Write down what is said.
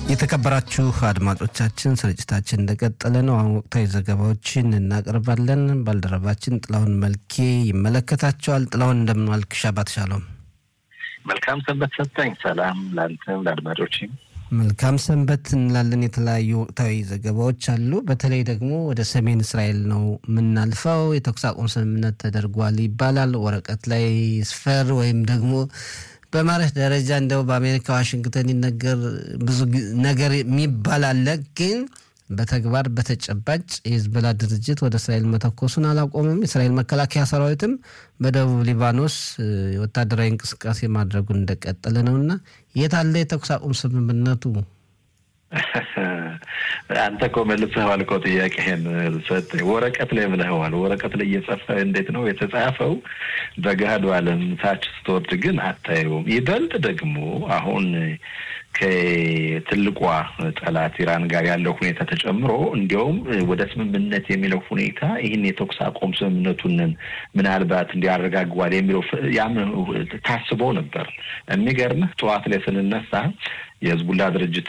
የተከበራችሁ አድማጮቻችን ስርጭታችን እንደቀጠለ ነው። አሁን ወቅታዊ ዘገባዎችን እናቀርባለን። ባልደረባችን ጥላሁን መልኬ ይመለከታቸዋል። ጥላሁን እንደምን ዋልክ? ሻባት ሻሎም። መልካም ሰንበት ሰጠኝ። ሰላም ለአንተም ለአድማጮችም መልካም ሰንበት እንላለን። የተለያዩ ወቅታዊ ዘገባዎች አሉ። በተለይ ደግሞ ወደ ሰሜን እስራኤል ነው የምናልፈው። የተኩስ አቁም ስምምነት ተደርጓል ይባላል። ወረቀት ላይ ስፈር ወይም ደግሞ በማለት ደረጃ እንደው በአሜሪካ ዋሽንግተን ይነገር ብዙ ነገር የሚባል አለ። ግን በተግባር በተጨባጭ የሂዝቦላ ድርጅት ወደ እስራኤል መተኮሱን አላቆምም። የእስራኤል መከላከያ ሰራዊትም በደቡብ ሊባኖስ ወታደራዊ እንቅስቃሴ ማድረጉን እንደቀጠለ ነው እና የት አለ የተኩስ አቁም ስምምነቱ? አንተ እኮ መልሰኸዋል እኮ ጥያቄህን ሰጠኝ። ወረቀት ላይ ብለኸዋል። ወረቀት ላይ እየጸፈ እንዴት ነው የተጻፈው? በገሃዱ ዓለም ታች ስትወርድ ግን አታየውም። ይበልጥ ደግሞ አሁን ከትልቋ ጠላት ኢራን ጋር ያለው ሁኔታ ተጨምሮ እንዲያውም ወደ ስምምነት የሚለው ሁኔታ ይህን የተኩስ አቁም ስምምነቱንን ምናልባት እንዲያረጋግዋል የሚለው ያም ታስቦ ነበር። የሚገርምህ ጠዋት ላይ ስንነሳ የህዝቡላ ድርጅት